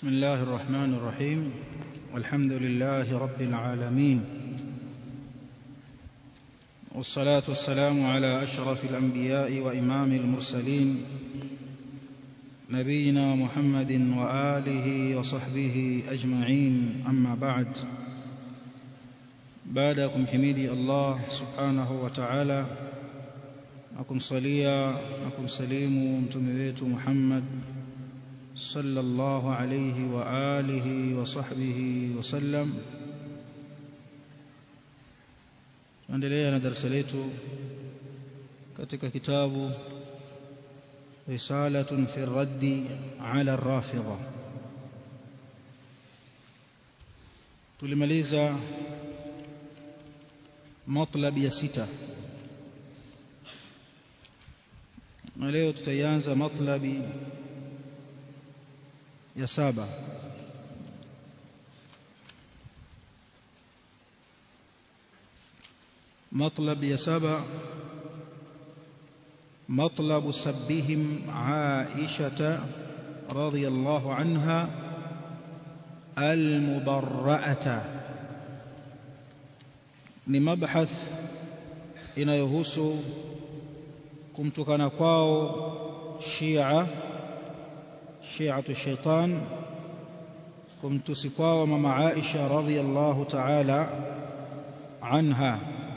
بسم الله الرحمن الرحيم والحمد لله رب العالمين والصلاة والسلام على أشرف الأنبياء وإمام المرسلين نبينا محمد وآله وصحبه أجمعين أما بعد بعدكم حميدي الله سبحانه وتعالى أكم صليا أكم سليم متمويت محمد صلى الله عليه وآله وصحبه وسلم endelea na darasa letu katika kitabu risalatun fi raddi ala rafidha tulimaliza matlab ya sita na leo tutaianza matlabi ya saba مطلب يا سبع مطلب سبهم عائشة رضي الله عنها المبرأة ni mabhath inayohusu kumtukana kwao Shia Shiatu shaitan kumtusi kwao mama Aisha radhiyallahu ta'ala anha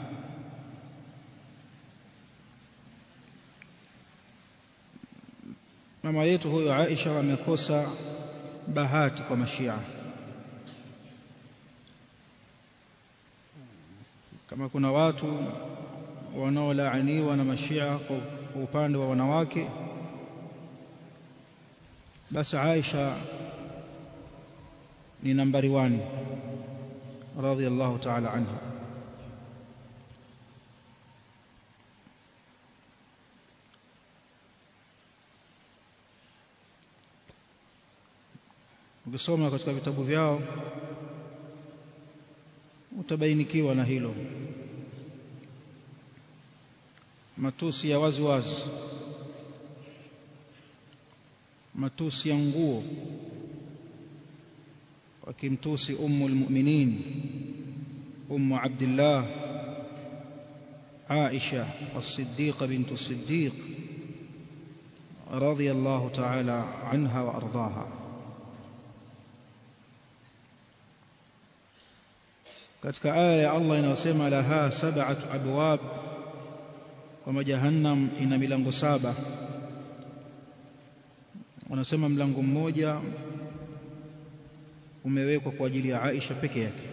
mama yetu huyo Aisha amekosa bahati kwa mashia kama kuna watu wanaolaaniwa na mashia kwa upande wa wanawake basi Aisha ni nambari 1 radhiyallahu ta'ala anha ukisoma katika vitabu vyao utabainikiwa na hilo matusi ya wazi wazi matusi ya nguo wakimtusi ummu almu'minin ummu abdullah aisha as-siddiqa bint as-siddiq radiyallahu ta'ala anha wa ardaha katika aya ya Allah inayosema laha sab'atu abwab kwamba jahannam ina milango saba wanasema mlango mmoja umewekwa kwa ajili ya Aisha peke yake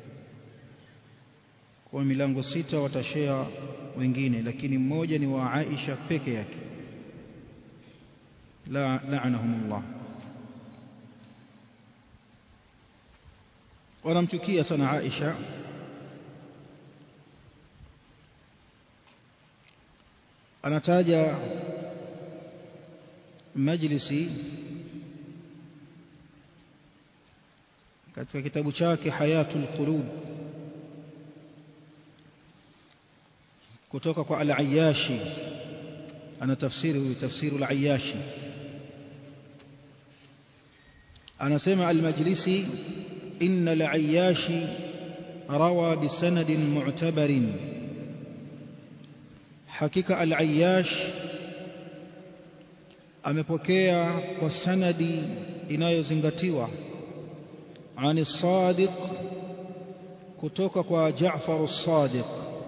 kwa milango sita watashare wengine lakini mmoja ni wa Aisha peke yake la la'anahumullah wanamchukia sana Aisha anataja majlisi katika kitabu chake hayatul qulub kutoka kwa al-Ayyashi ana tafsiri tafsiru al-Ayyashi anasema al-majlisi إن العياش روى بسند معتبر حقيقة العياش amepokea kwa sanadi inayozingatiwa ani sadiq kutoka kwa Jaafar as-Sadiq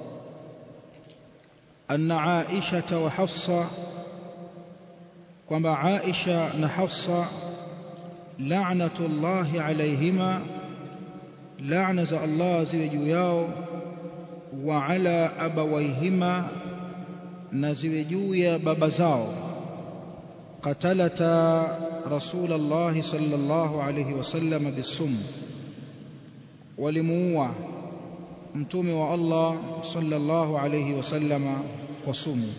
anna Aisha wa Hafsa kwamba Aisha na Hafsa la'natullahi alayhima laana za Allah ziwe juu yao wa ala abawaihima na ziwe juu ya baba zao qatalata rasulullah sallallahu alayhi wasallam bisum walimuua mtume wa Allah sallallahu alayhi wasallam kwa sumu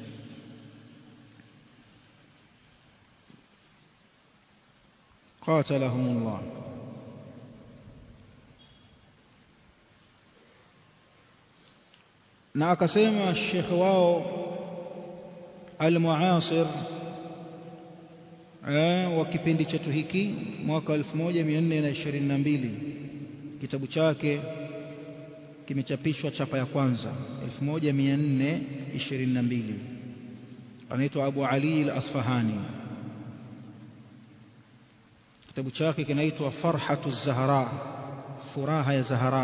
قاتلهم الله na akasema shekhe wao al-muasir wa kipindi chetu hiki mwaka 1422 kitabu chake kimechapishwa chapa ya kwanza 1422 anaitwa Abu Ali al-Asfahani kitabu chake kinaitwa Farhatu Zahra furaha ya Zahra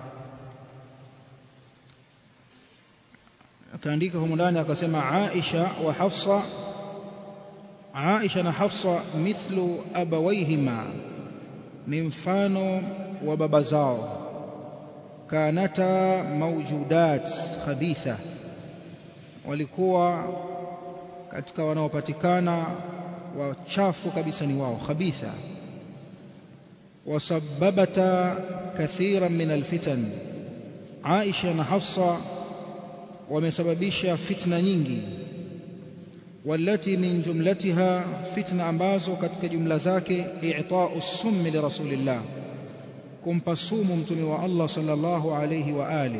akaandika humu ndani akasema Aisha wa Hafsa Aisha na Hafsa mithlu abawaihima ni mfano wa baba zao kanata mawjudat khabitha walikuwa katika wanaopatikana wachafu kabisa ni wao khabitha wasababata kathiran min alfitan Aisha na Hafsa wamesababisha fitna nyingi والتي من جملتها فتنة ambazo katika jumla zake i'ta'u summi li rasulillah kumpa sumu mtume wa Allah sallallahu alayhi wa alihi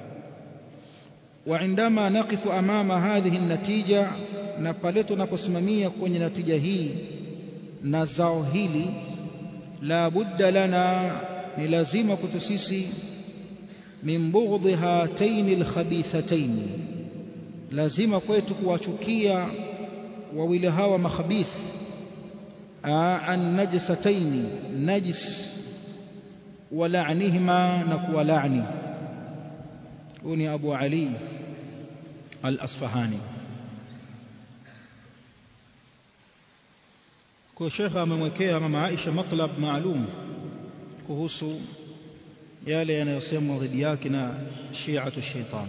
وعندما نقف امام هذه النتيجه na pale tunaposimamia kwenye natija hii na zao hili la budda lana ni lazima kwetu sisi min bughdhi hataini alkhabithataini lazima kwetu kuwachukia wawili hawa makhabith an najsataini najis ولعنهما نكو لعني هوني أبو علي الأصفهاني kwa shekha amemwekea mama Aisha matlab maalum kuhusu yale yanayosemwa dhidi yake na shi'atu shaitan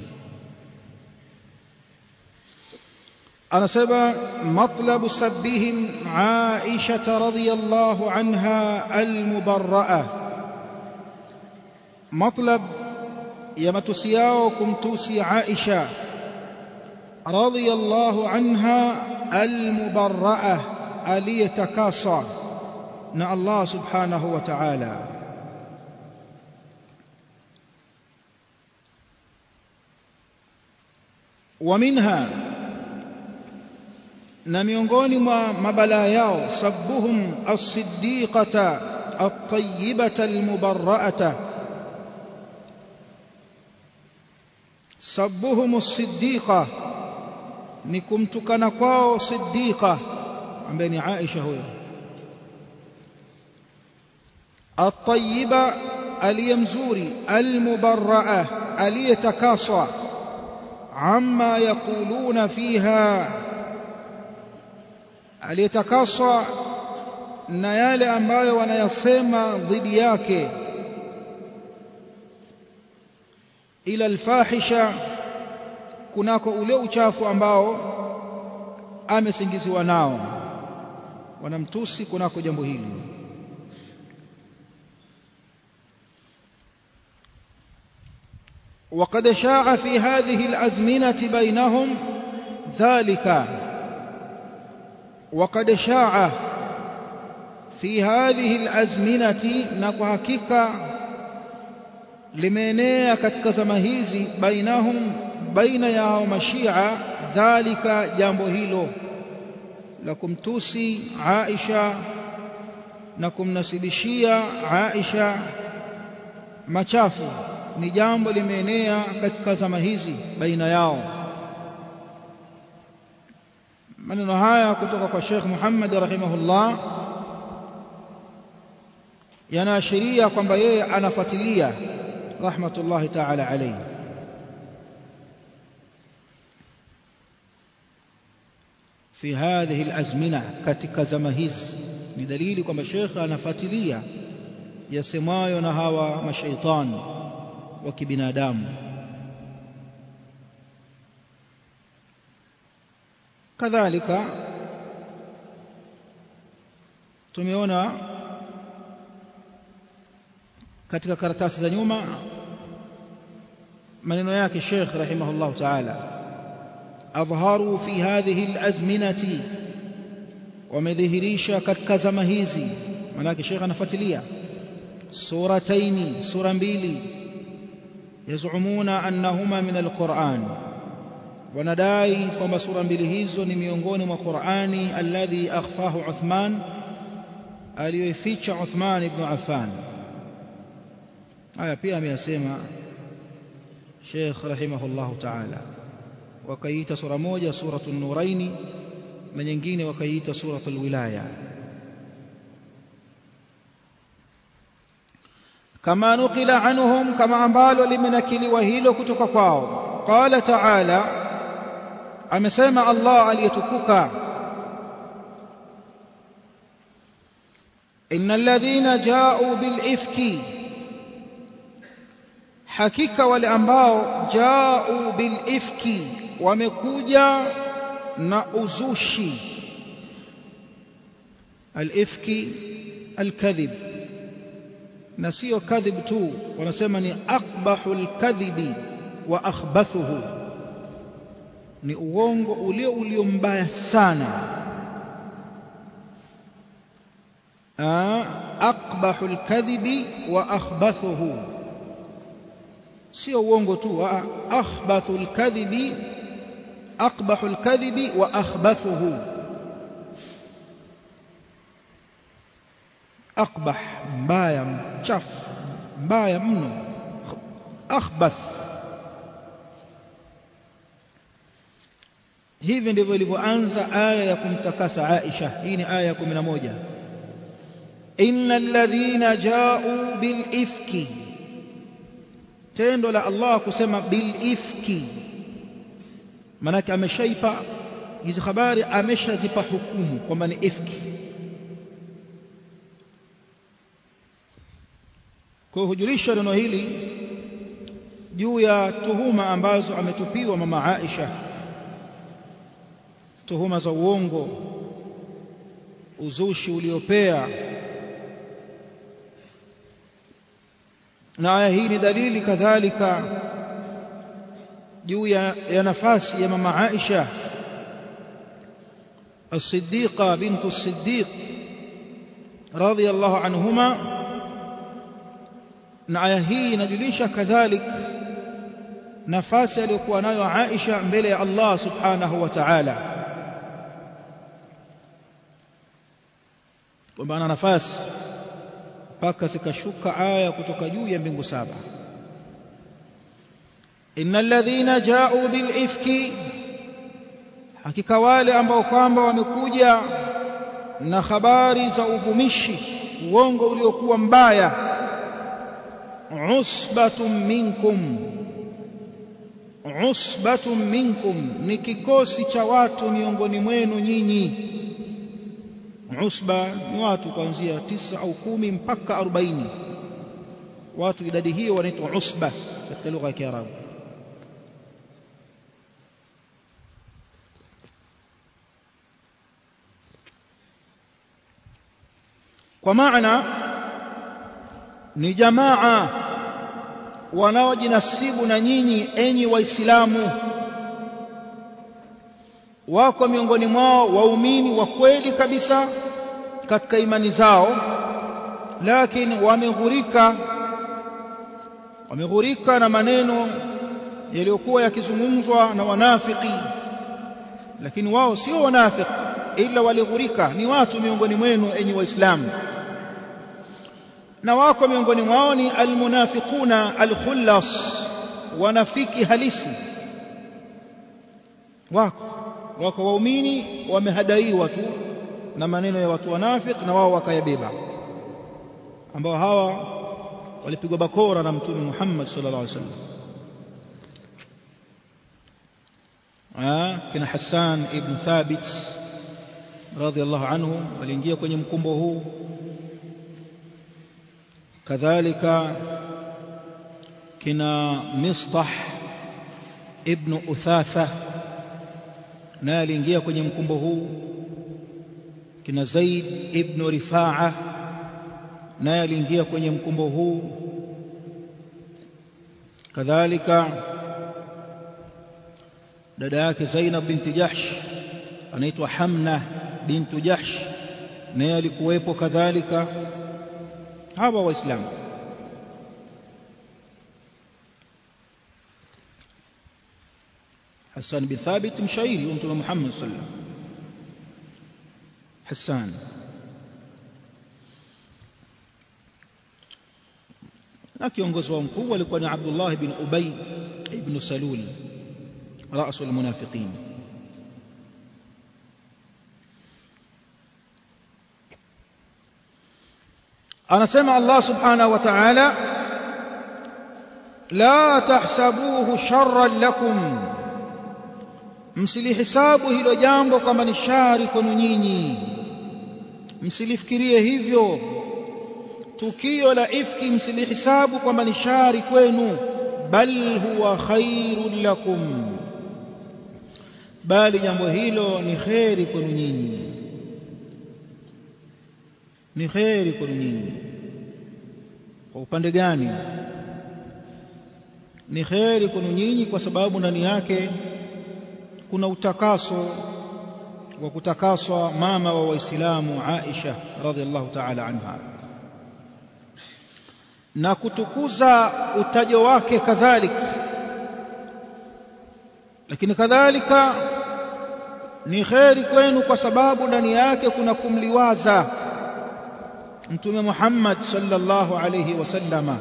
anasema matlabu sabbihim Aisha radhiyallahu anha almubarra'a matlab ya matusi yao kumtusi Aisha radhiyallahu anha almubarra'a aliyetakaswa na Allah subhanahu wa ta'ala ومنها na miongoni mwa mabalaa yao sabbuhum as-siddiqata at-tayyibata al-mubarra'ata sabbuhum as-siddiqa ni kumtukana kwao siddiqa ambaye ni Aisha huyo at-tayyiba aliyemzuri al-mubarra'a aliyetakaswa amma yaquluna fiha aliyetakaswa na yale ambayo wanayasema dhidi yake ila alfahisha kunako ule uchafu ambao amesingiziwa nao wanamtusi kunako jambo hili وقد شاع في هذه الأزمنة بينهم ذلك وقد شاع في هذه الأزمنة نكحكك limeenea katika zama hizi bainahum baina yao mashia dhalika jambo hilo la kumtusi Aisha na kumnasibishia Aisha machafu ni jambo limeenea katika zama hizi baina yao maneno haya kutoka kwa Sheikh Muhammad rahimahullah yanaashiria kwamba yeye anafuatilia rahmatullahi ta'ala alayhi في هذه الأزمنة katika zama hizi ni dalili kwamba Sheikh anafuatilia yasemayo na hawa mashaitani wa kibinadamu kadhalika tumeona katika karatasi za nyuma maneno yake Sheikh rahimahullah ta'ala adharu fi hadhihi alazminati wamedhihirisha katika zama hizi manake Sheikh anafuatilia surataini sura mbili yazumuna annahuma min alquran wanadai kwamba sura mbili hizo ni miongoni mwa Qur'ani alladhi akhfahu Uthman aliyoificha Uthman ibn Affan haya pia ameyasema Sheikh rahimahullahu ta'ala wakaiita sura moja suratul nuraini na nyingine wakaiita suratul wilaya kama nukila anhum kama ambalo limenakiliwa hilo kutoka kwao qala ta'ala amesema Allah aliyetukuka innal ladhina ja'u bil ifki hakika wale ambao ja'u bil ifki wamekuja na uzushi al ifki al kadhib na sio kadhib tu wanasema ni aqbahul kadhibi wa akhbathuhu ni uongo ulio ulio mbaya sana aqbahul kadhibi wa akhbathuhu sio uongo tu akhbathul kadhibi aqbahul kadhibi wa akhbathuhu aqbah mbaya mchafu mbaya mno akhbath hivi ndivyo ilivyoanza aya ya kumtakasa Aisha hii ni aya ya 11 innal ladhina ja'u bil ifki tendo la Allah kusema bil ifki manake ameshaipa hizi habari ameshazipa hukumu kwamba ni ifki kwa hujulisha neno hili juu ya tuhuma ambazo ametupiwa mama Aisha tuhuma za uongo uzushi uliopea na aya hii ni dalili kadhalika juu ya, ya nafasi ya mama Aisha الصديقة بنت الصديق رضي الله عنهما na aya hii inajulisha kadhalik nafasi aliyokuwa nayo Aisha mbele ya Allah subhanahu wa ta'ala kwamba ana nafasi mpaka zikashuka aya kutoka juu ya mbingu saba innal ladhina ja'u bil ifki hakika wale ambao kwamba wamekuja na habari za uvumishi uongo uliokuwa mbaya usbatun minkum usbatun minkum ni kikosi cha watu miongoni mwenu nyinyi usba ni watu kuanzia tisa au kumi mpaka arobaini watu idadi hiyo wanaitwa usba katika lugha ya Kiarabu kwa maana ni jamaa wanaojinasibu na nyinyi enyi waislamu wako miongoni mwao waumini wa kweli kabisa katika imani zao lakini wameghurika wameghurika na maneno yaliyokuwa yakizungumzwa na wanafiki lakini wao sio wanafiki ila walighurika ni watu miongoni mwenu enyi waislamu na wako miongoni mwao ni almunafiquna alkhullas wanafiki halisi wako wako waumini wamehadaiwa tu na maneno ya watu wanafiki na wao wakayabeba ambao hawa walipigwa bakora na mtume Muhammad sallallahu alaihi wasallam kina Hassan ibn Thabit radhiallahu anhu waliingia kwenye mkumbo huu kadhalika kina Mistah ibn Uthatha naye aliingia kwenye mkumbo huu kina Zaid ibn Rifaa naye aliingia kwenye mkumbo huu kadhalika dada yake Zainab binti Jahsh anaitwa Hamna bintu Jahsh naye alikuwepo kadhalika hawa waislamu Hassan bin Thabit mshairi wa Mtume Muhammad sallallahu alaihi wasallam Hassan na kiongozi wao mkubwa alikuwa ni Abdullah bin Ubay ibn Salul رأس المنافقين anasema Allah subhanahu wa ta'ala la tahsabuhu sharran lakum msilihisabu hilo jambo kama ni shari kwenu nyinyi msilifikirie hivyo tukio la ifki msilihisabu kwamba ni shari kwenu bal huwa khairun lakum bali jambo hilo ni kheri kwenu nyinyi ni kheri kwenu nyinyi kwa upande gani ni kheri kwenu nyinyi kwa sababu ndani yake kuna utakaso wa kutakaswa mama wa waislamu Aisha radhiallahu ta'ala anha na kutukuza utajo wake kadhalika lakini kadhalika ni kheri kwenu kwa sababu ndani yake kuna kumliwaza mtume Muhammad sallallahu alayhi wasallama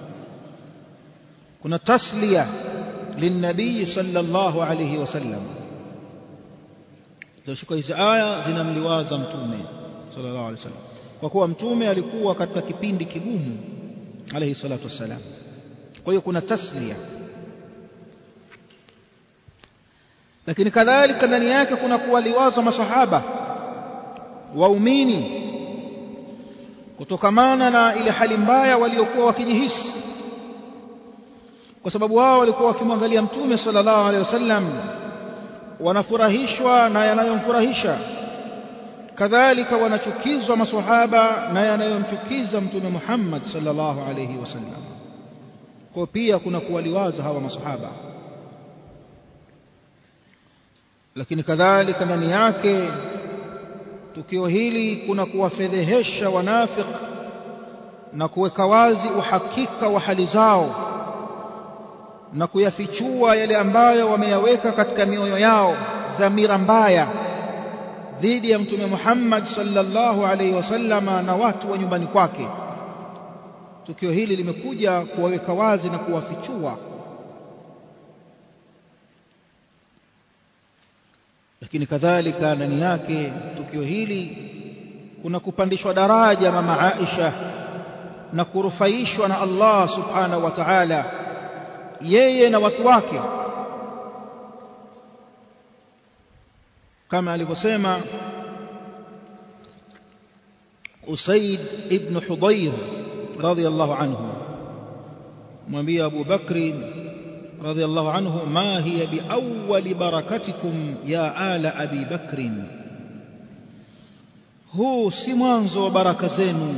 kuna tasliya linabii sallallahu alayhi wasallam tunashika hizi aya zinamliwaza mtume sallallahu alayhi wasallam kwa kuwa mtume alikuwa katika kipindi kigumu alayhi salatu wassalam kwa hiyo kuna tasliya lakini kadhalika ndani yake kuna kuwaliwaza masahaba waumini kutokamana na ile hali mbaya waliokuwa wakijihisi kwa sababu wao walikuwa wakimwangalia mtume sallallahu alaihi wasallam wanafurahishwa na yanayomfurahisha kadhalika wanachukizwa maswahaba na yanayomchukiza mtume Muhammad sallallahu alaihi wasallam kwa pia kuna kuwaliwaza hawa maswahaba lakini kadhalika ndani yake tukio hili kuna kuwafedhehesha wanafik na kuweka wazi uhakika wa hali zao na kuyafichua yale ambayo wameyaweka katika mioyo yao dhamira mbaya dhidi ya mtume Muhammad sallallahu alaihi wasallama na watu wa nyumbani kwake tukio hili limekuja kuwaweka wazi na kuwafichua lakini kadhalika ndani yake tukio hili kuna kupandishwa daraja mama Aisha na kurufaishwa na Allah subhanahu wa ta'ala yeye na watu wake kama alivyosema Usaid ibn Hudayr radiyallahu anhu mwambie Abu Bakri رضي الله عنه ما هي بأول بركتكم يا آل أبي بكر هو سمانز وبركة زينو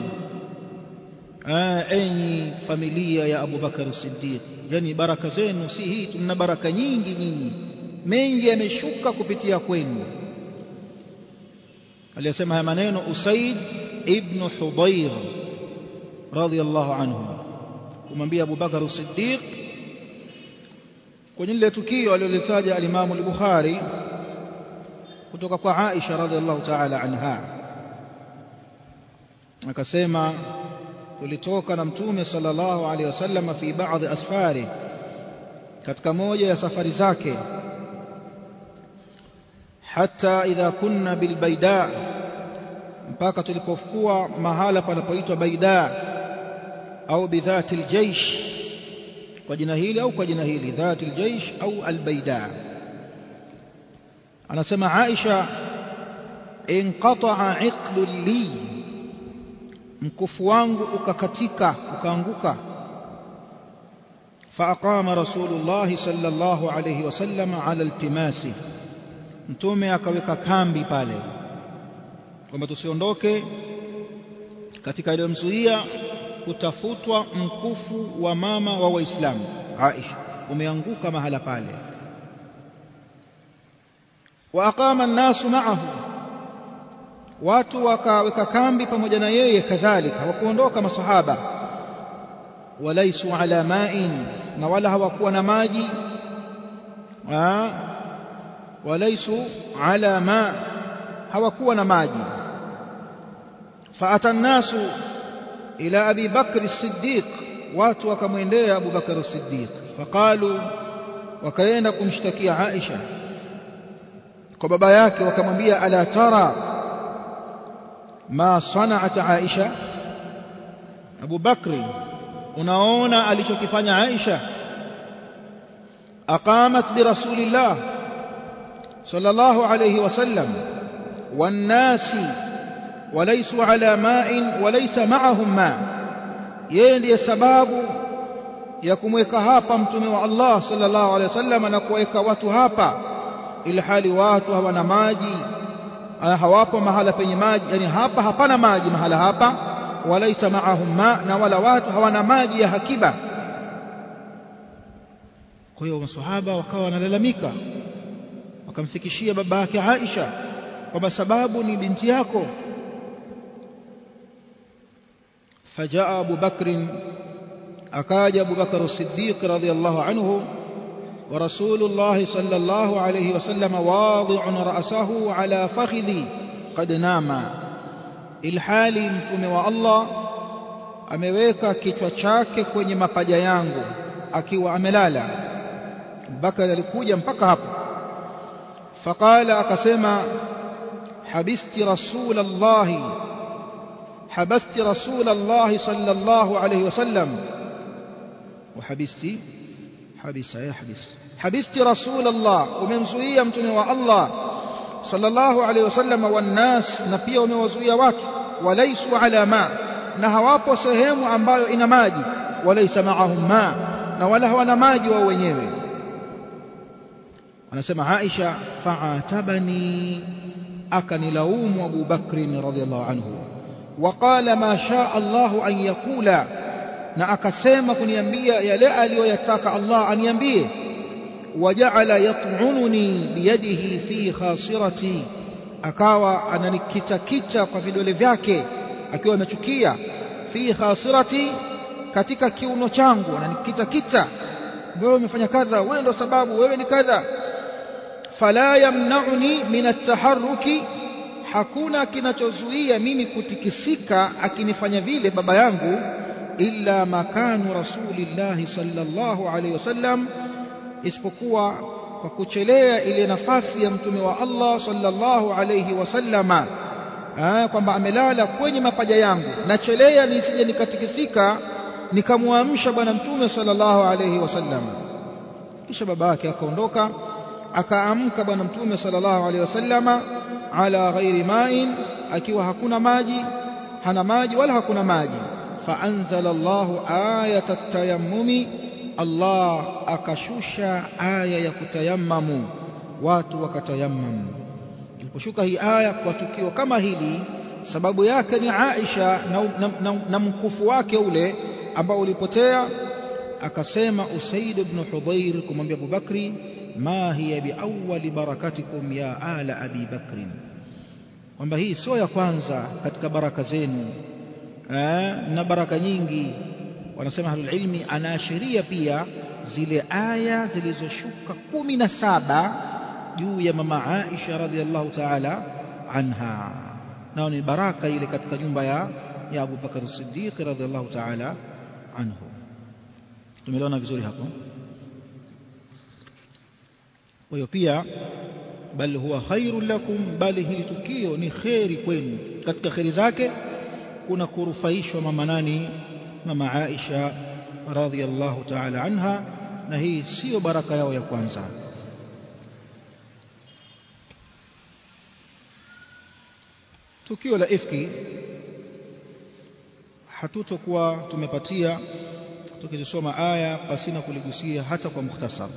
أني فاميليا يا أبو بكر الصديق يعني بركة زينو si hii tuna baraka nyingi nyinyi mengi yameshuka kupitia kwenu aliyesema haya maneno Usaid ibn Hudayr radiyallahu anhu kumwambia Abu Bakar as-Siddiq kwenye lile tukio alilolitaja alimamu al-Bukhari kutoka kwa Aisha radhiallahu ta'ala anha akasema tulitoka na mtume sallallahu alaihi wasallam fi baadhi asfari katika moja ya safari zake hata idha kunna bilbaida mpaka tulipokuwa mahala panapoitwa baida au bidhati aljaish kwa jina hili au kwa jina hili dhati aljaish au albaida anasema Aisha inqata'a iqdu li mkufu wangu ukakatika ukaanguka فأقام رسول الله صلى الله عليه وسلم على التماسه mtume akaweka kambi pale kwamba tusiondoke katika iliyomzuia kutafutwa mkufu wa mama wa waislamu Aisha umeanguka mahala pale wa aqama an-nasu ma'ahu watu wakaweka kambi pamoja na yeye kadhalika hawakuondoka masahaba walaisu ala ma'in na wala hawakuwa na maji walaisu ala ma hawakuwa na maji faata nnasu ila abi bakr as-siddiq watu wakamwendea abu bakr as-siddiq faqalu wakaenda kumshtakia aisha kwa baba yake wakamwambia ala tara ma sana'at aisha abu bakri unaona alichokifanya aisha aqamat bi rasulillah sallallahu alayhi wasallam wannasi walaysu ala ma'in walaysa ma'ahum ma yeye ndiye sababu ya kumweka hapa mtume wa Allah sallallahu alayhi wasallam na kuweka watu hapa ili hali watu hawana maji hawapo mahala penye maji yani hapa hapana maji mahala hapa walaisa maahum ma na wala watu hawana maji ya hakiba kwa hiyo maswahaba wakawa wanalalamika wakamfikishia baba yake Aisha kwamba sababu ni binti yako فجاء أبو بكر أكاد أبو بكر الصديق رضي الله عنه ورسول الله صلى الله عليه وسلم واضع رأسه على فخذي قد نام ilhali mtume wa Allah ameweka kichwa chake kwenye mapaja yangu akiwa amelala Bakari alikuja mpaka hapo faqala akasema habisti rasulullah habasti rasulullah sallallahu alayhi wasallam wa habisti habisa ya habis habisti rasulullah umemzuia mtume wa Allah sallallahu alayhi wasallam wannas na pia wamewazuia watu walaisu ala ma na hawapo sehemu ambayo ina maji walaisa maahum ma na wala hawana maji wao wenyewe anasema Aisha fa'atabani akanilaumu Abu Bakr radhiyallahu anhu وقال ما شاء الله أن يقول na akasema kuniambia yale aliyoyataka Allah aniambie وجعل يطعنني بيده في خاصرتي akawa ananikitakita kwa vidole vyake akiwa amechukia fi khasirati katika kiuno changu ananikitakita wewe umefanya kadha wewe ndo sababu wewe ni kadha fala yamna'uni min at-taharruki hakuna kinachozuia mimi kutikisika akinifanya vile baba yangu illa makanu rasulillahi sallallahu alaihi wasallam isipokuwa kwa kuchelea ile nafasi ya mtume wa Allah sallallahu alayhi wasallama kwamba amelala kwenye mapaja yangu nachelea nisije nikatikisika nikamwamsha bwana mtume sallallahu alayhi wasallam kisha baba yake akaondoka akaamka bwana mtume sallallahu alayhi wasallama ala ghairi ma'in akiwa hakuna maji hana maji wala hakuna maji faanzala Allahu ayata tayammumi Allah akashusha aya ya kutayammamu watu wakatayammamu iliposhuka hii aya kwa tukio kama hili sababu yake ni Aisha na, na, na, na mkufu wake ule ambao ulipotea akasema Usaid ibn Hudhair kumwambia Abu Bakri ma hiya biawwali barakatikum ya ala Abi Bakri kwamba hii sio ya kwanza katika baraka zenu na baraka nyingi wanasema ahlul ilmi anaashiria pia zile aya zilizoshuka kumi na saba juu ya mama Aisha radhiallahu ta'ala anha nao ni baraka ile katika nyumba ya ya Abu Bakar Siddiq radhiallahu ta'ala anhu tumeliona vizuri hapo kwa hiyo pia bal huwa khairul lakum bali hili tukio ni kheri kwenu katika kheri zake kuna kurufaishwa mama nani mama Aisha radhiallahu ta'ala anha na hii sio baraka yao ya kwanza tukio la ifki hatutokuwa tumepatia tukizisoma aya pasina kuligusia hata kwa mukhtasar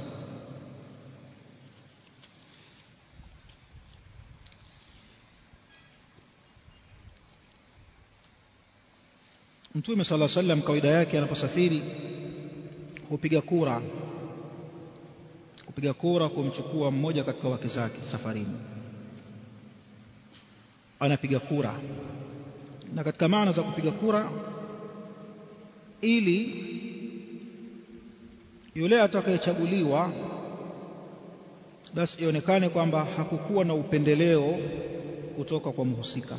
Mtume sala sallam kawaida yake anaposafiri hupiga kura kupiga kura kumchukua mmoja katika wake zake safarini anapiga kura na katika maana za kupiga kura ili yule atakayechaguliwa basi ionekane kwamba hakukuwa na upendeleo kutoka kwa mhusika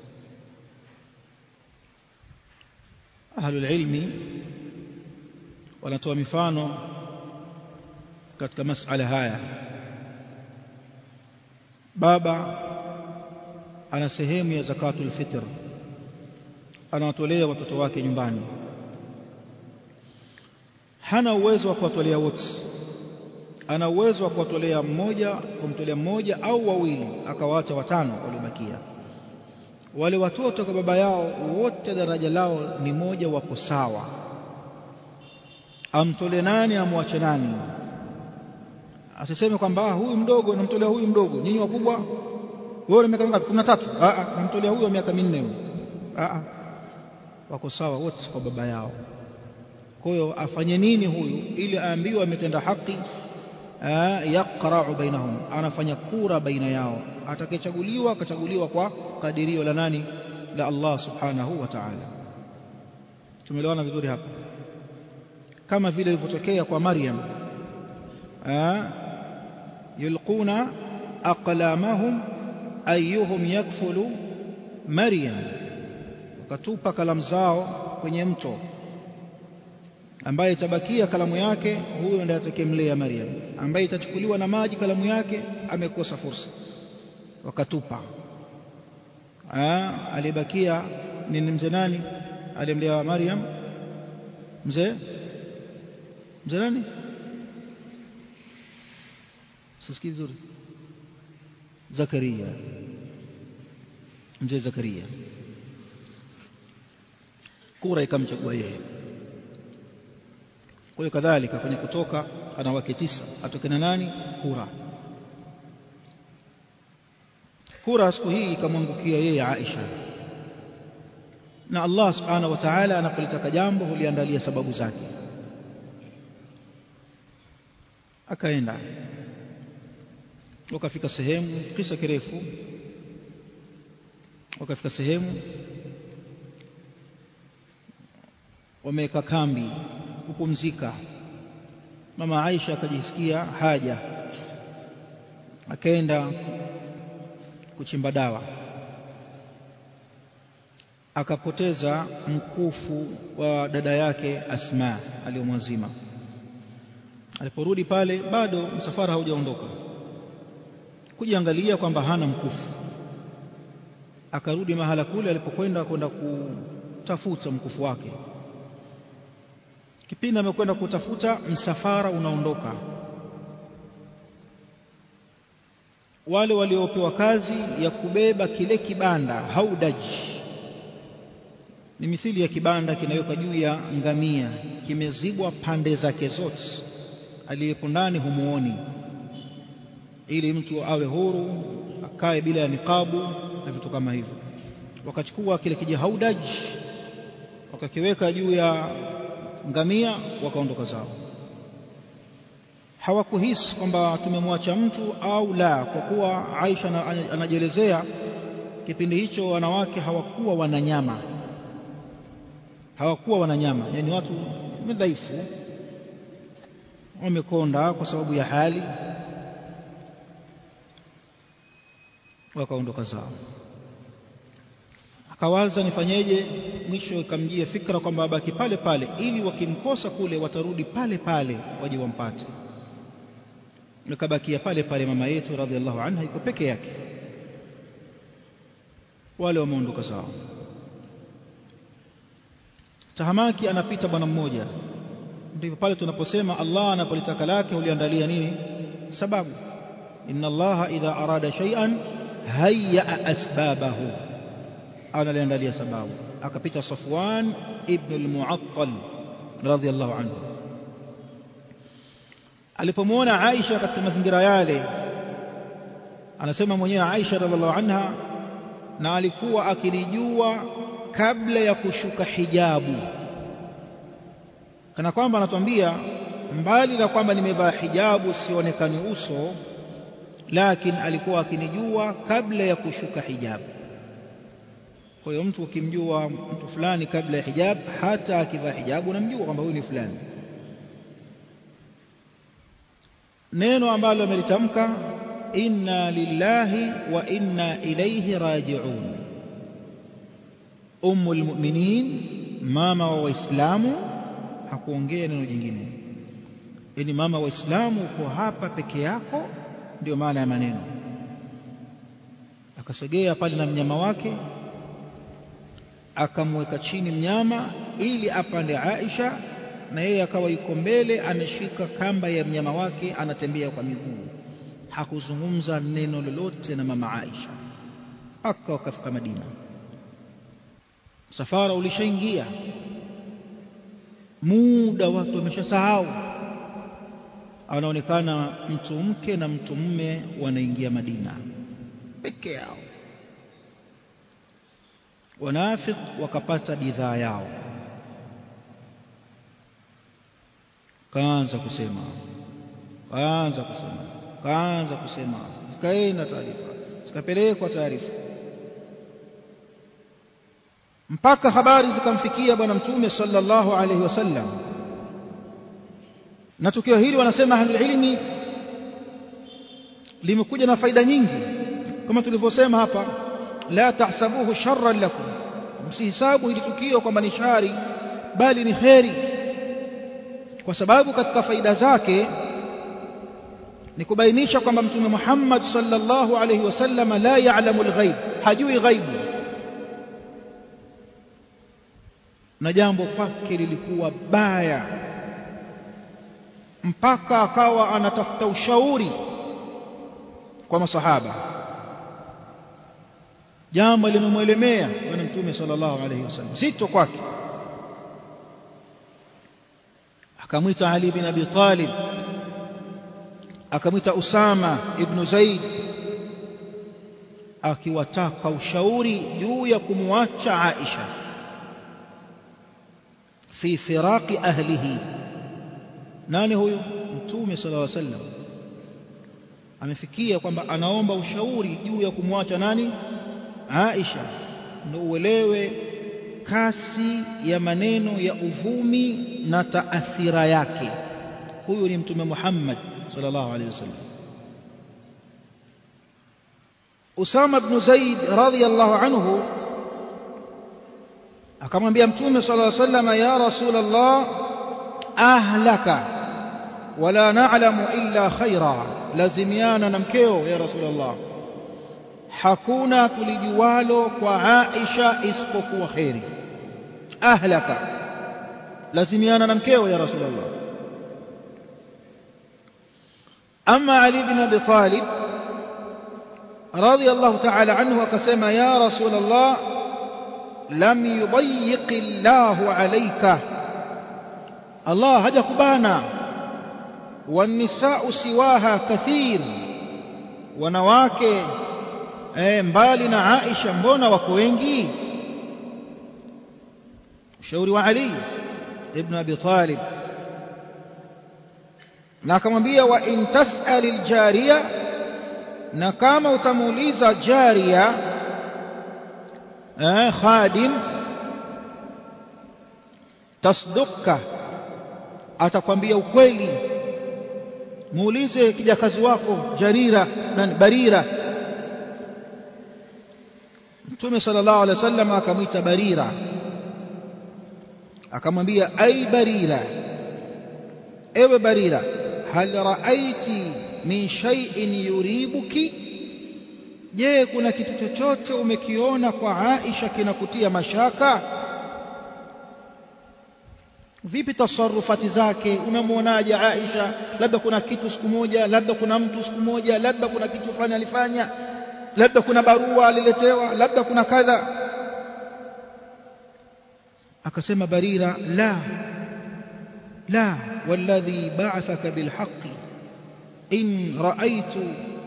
ahlul ilmi wanatoa mifano katika masala haya baba ana sehemu ya zakatul fitr anawatolea watoto wake nyumbani hana uwezo wa kuwatolea wote ana uwezo wa kuwatolea mmoja kumtolea mmoja au wawili akawaacha watano waliobakia wale watoto kwa baba yao wote daraja lao ni moja wako sawa amtole nani amwache nani asiseme kwamba huyu mdogo namtolea huyu mdogo nyinyi wakubwa wewe miaka mingapi 13 a a namtolea huyu miaka minne huyu a a wako sawa wote kwa baba yao kwa hiyo afanye nini huyu ili aambiwe ametenda haki yaqra'u bainahum anafanya kura baina yao atakayechaguliwa akachaguliwa kwa kadirio la nani la Allah subhanahu wa ta'ala tumeelewana vizuri hapa kama vile ilivyotokea kwa Maryam yulquna aqlamahum ayyuhum yakfulu Maryam wakatupa kalamu zao kwenye mto ambaye itabakia kalamu yake huyo ndiye atakemlea Maryam ambaye itachukuliwa na maji kalamu yake amekosa fursa wakatupa ah alibakia ni mzee nani alimlea Maryam mzee mzee nani sisikii vizuri Zakaria mzee Zakaria kura ikamchagua yeye kwa hiyo kadhalika kwenye kutoka ana wake tisa atoke na nani kura kura siku hii ikamwangukia yeye Aisha na Allah subhanahu wa ta'ala anapolitaka jambo huliandalia sababu zake akaenda wakafika sehemu kisa kirefu wakafika sehemu wameweka kambi kupumzika mama Aisha akajisikia haja akaenda kuchimba dawa akapoteza mkufu wa dada yake Asma aliyomwazima aliporudi pale bado msafara haujaondoka kujiangalia kwamba hana mkufu akarudi mahala kule alipokwenda kwenda kutafuta mkufu wake kipindi amekwenda kutafuta msafara unaondoka wale waliopewa kazi ya kubeba kile kibanda haudaji ni mithili ya kibanda kinawekwa juu ya ngamia kimezibwa pande zake zote aliyepo ndani humuoni ili mtu awe huru akae bila ya niqabu na vitu kama hivyo wakachukua kile kijihaudaj wakakiweka juu ya ngamia wakaondoka zao hawakuhisi kwamba tumemwacha mtu au la kwa kuwa Aisha anajielezea kipindi hicho wanawake hawakuwa wananyama hawakuwa wananyama yani watu dhaifu wamekonda kwa sababu ya hali wakaondoka zao akawaza nifanyeje mwisho ikamjia fikra kwamba abaki pale pale ili wakimkosa kule watarudi pale pale waje wampate nikabakia pale pale mama yetu radhiallahu anha iko peke yake wale wameondoka zao tahamaki anapita bwana mmoja ndipo pale tunaposema Allah anapolitaka lake huliandalia nini sababu inna Allah idha arada shay'an hayya asbabahu analiandalia sababu akapita Safwan ibn al-Mu'attal radhiyallahu anhu alipomwona Aisha katika mazingira yale anasema mwenyewe Aisha radhiallahu anha na alikuwa akinijua kabla ya kushuka hijabu kana kwamba anatuambia mbali na kwamba nimevaa hijabu sionekani uso lakini alikuwa akinijua kabla ya kushuka hijabu kwa hiyo mtu ukimjua mtu fulani kabla ya hijab hata akivaa hijabu unamjua kwamba huyu ni fulani neno ambalo amelitamka inna lillahi wa inna ilayhi raji'un ummul mu'minin mama wa waislamu hakuongea neno jingine yani mama wa waislamu uko hapa peke yako ndio maana ya maneno akasogea pale na mnyama wake akamweka chini mnyama ili apande Aisha na yeye akawa yuko mbele ameshika kamba ya mnyama wake anatembea kwa miguu hakuzungumza neno lolote na mama Aisha aka wakafika Madina safara ulishaingia muda watu wameshasahau anaonekana mtu mke na mtu mume wanaingia Madina peke yao wanafik wakapata bidhaa yao kaanza kusema kaanza kusema kaanza kusema zikaenda taarifa zikapelekwa taarifa mpaka habari zikamfikia bwana mtume sallallahu alaihi wasallam na tukio hili wanasema ahli ilmi limekuja na faida nyingi kama tulivyosema hapa la tahsabuhu sharran lakum msihisabu hili tukio kwamba ni shari bali ni kheri kwa sababu katika faida zake ni kubainisha kwamba mtume Muhammad sallallahu alaihi wasallam la ya'lamu al-ghaib hajui ghaibu na jambo kwake lilikuwa baya mpaka akawa anatafuta ushauri kwa masahaba jambo limemwelemea bwana mtume sallallahu alaihi wasallam zito kwake akamwita Ali bin Abi Talib akamwita Usama ibn Zaid akiwataka ushauri juu ya kumwacha Aisha fi firaqi ahlihi nani huyo mtume sallallahu alaihi wasallam amefikia kwamba anaomba ushauri juu ya kumwacha nani Aisha ndio uelewe kasi ya maneno ya uvumi na taathira yake huyu ni mtume Muhammad sallallahu alaihi wasallam Usama ibn Zaid radhiyallahu anhu akamwambia mtume sallallahu alaihi wasallam ya rasulullah ahlaka wala na'lamu illa khaira lazimiana na mkeo ya rasulullah hakuna tulijualo kwa Aisha isipokuwa khairi ahlaka lazimiana na mkeo ya rasulullah ama ali bin abi talib radiyallahu ta'ala anhu akasema ya rasulullah lam yudayyiq Allah alayka Allah hajakubana wanisa'u siwaha kathir wanawake eh, mbali na Aisha mbona wako wengi ushauri wa Ali ibn Abi Talib na akamwambia wa in tas'al aljariya na kama utamuuliza jariya eh, khadim tasduka atakwambia ukweli muulize kijakazi wako jarira na barira Mtume sallallahu alaihi wasallam akamwita Barira akamwambia ai Barira ewe Barira hal raaiti min shay'in yuribuki je kuna kitu chochote umekiona kwa Aisha kinakutia mashaka vipi tasarufati zake unamwonaje Aisha labda kuna kitu siku moja labda kuna mtu siku moja labda kuna kitu fulani alifanya labda kuna barua aliletewa labda kuna kadha akasema barira la la walladhi ba'athaka bilhaqqi in ra'aytu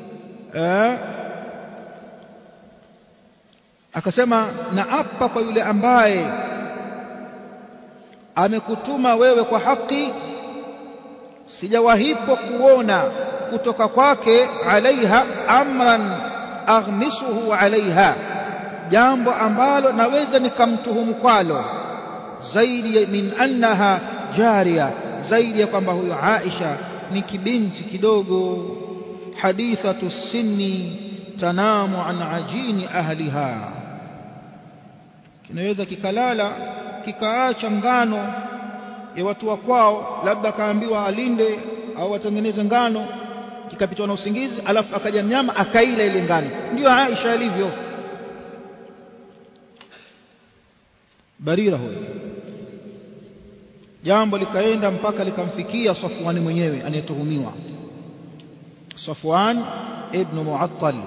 akasema naapa kwa yule ambaye amekutuma wewe kwa haki sijawahipo kuona kutoka kwake alaiha amran aghmisuhu alaiha jambo ambalo naweza nikamtuhumu kwalo zaidi min annaha jaria zaidi ya kwamba huyo Aisha ni kibinti kidogo hadithatu sinni tanamu an ajini ahliha kinaweza kikalala kikaacha ngano ya watu wa kwao labda akaambiwa alinde au atengeneze ngano kikapitwa na usingizi alafu akaja mnyama akaila ile ngano ndio Aisha alivyo Barira huyo jambo likaenda mpaka likamfikia Safwan mwenyewe anayetuhumiwa Safwan ibn Mu'attal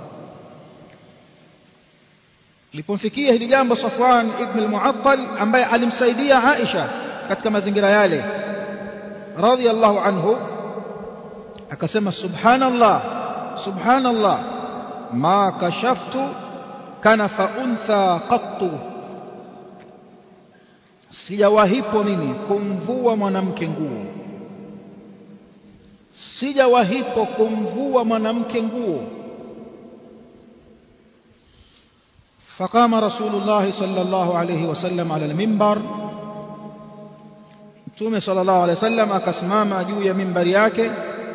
lipomfikia hili jambo Safwan ibn al-Mu'attal ambaye alimsaidia Aisha katika mazingira yale radiyallahu anhu akasema subhanallah subhanallah ma kashaftu kanafa untha qattu sijawahipo mimi kumvua mwanamke nguo sijawahipo kumvua mwanamke nguo فقام رسول الله صلى الله عليه وسلم على المنبر متومه صلى الله عليه وسلم akasimama juu ya mimbari yake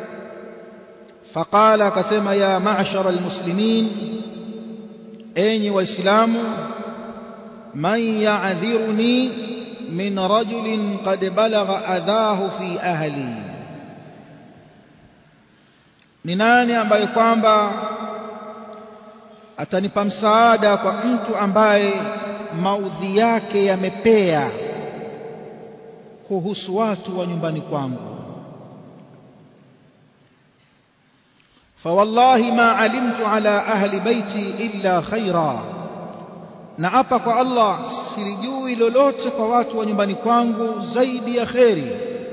فقال akasema ya ma'shar almuslimin enyi waislamu man ya'dhiruni min rajulin qad balagha adhahu fi ahli ni nani ambaye kwamba atanipa msaada kwa mtu ambaye maudhi yake yamepea kuhusu watu wa nyumbani kwangu فوالله ما علمت على أهل بيتي إلا خيرا naapa kwa Allah silijui lolote kwa watu wa nyumbani kwangu zaidi ya kheri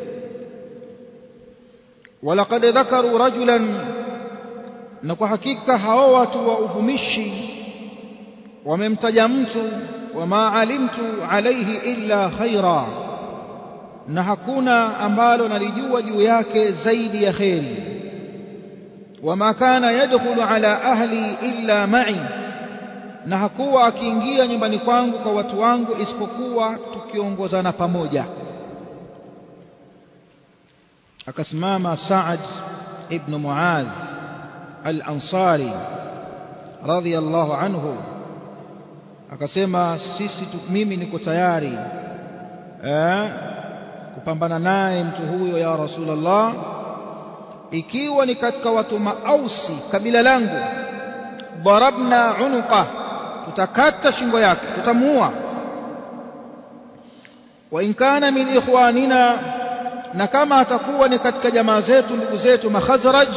walaqad dhakaru rajulan na kwa hakika hao watu wa uvumishi wamemtaja mtu wama alimtu alaihi illa khaira na hakuna ambalo nalijua juu yake zaidi ya kheri wama kana yadkhulu ala ahli illa ma'i na hakuwa akiingia nyumbani kwangu kwa watu wangu isipokuwa tukiongozana pamoja akasimama Sa'ad ibn Muadh al-Ansari radhiyallahu anhu akasema sisi mimi niko tayari eh kupambana naye mtu huyo ya Rasulullah ikiwa ni katika watu maausi kabila langu darabna unuqa tutakata shingo yake tutamuua wa in kana min ikhwanina na kama atakuwa ni katika jamaa zetu ndugu zetu makhazraj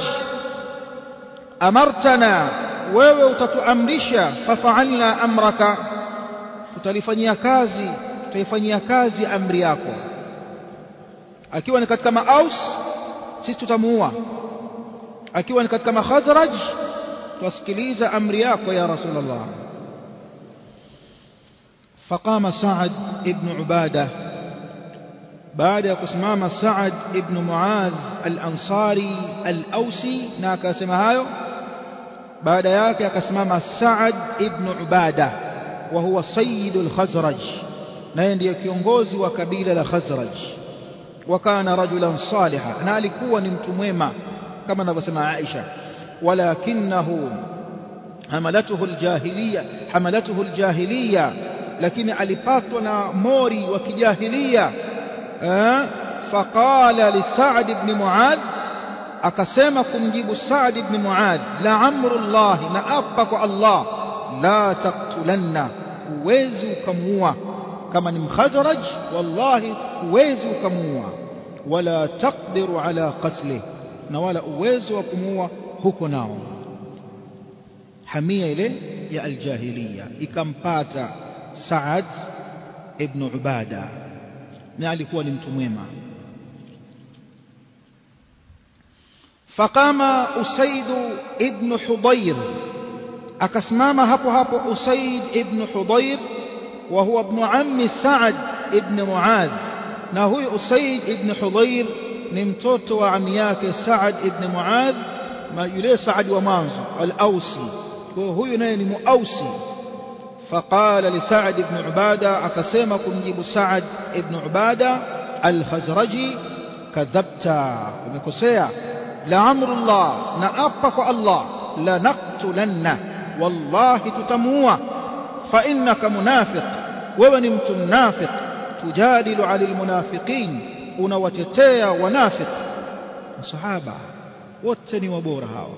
amartana wewe utatuamrisha fafa'alna amraka tutalifanyia kazi tutaifanyia kazi amri yako akiwa ni katika maaus sisi tutamuua akiwa ni katika makhazraj twasikiliza amri yako ya rasulullah فقام سعد ابن عباده بعد kusimama سعد ابن معاذ الأنصاري الأوسي na akasema hayo baada yake akasimama Saad ibn Ubada wa huwa sayyidul Khazraj naye ndiye kiongozi wa kabila la Khazraj wa kana rajulan saliha na alikuwa ni mtu mwema kama anavyosema Aisha walakinahu hamalatuhu aljahiliya hamalatuhu aljahiliya lakini alipatwa na mori wa kijahilia faqala li Sa'd ibn Mu'adh akasema kumjibu Sa'd ibn Mu'adh la amrullah na apa kwa Allah la taqtulanna huwezi ukamuua kama ni mkhazraj wallahi huwezi ukamuua wala taqdiru ala qatli na wala uwezo wa kumuua huko nao hamia ile ya aljahiliya ikampata Saad ibn Ubada na alikuwa ni mtu mwema فقام أسيد ابن حضير أكسمام هبو هبو أسيد ابن حضير وهو ابن عم سعد ابن معاذ نهوي أسيد ابن حضير نمتوت وعمياك سعد ابن معاذ ما يلي سعد ومانزو الأوسي وهو ينين مؤوسي فقال لسعد بن عبادة أكسمكم جيب سعد ابن عبادة الخزرجي kadhabta umekosea la amrullah na apa kwa Allah la naqtulanna wallahi tutamuua fa innaka munafiq wewe ni mtu mnafiq tujadilu alil munafiqin unawatetea wanafiq masahaba wote ni wabora hawa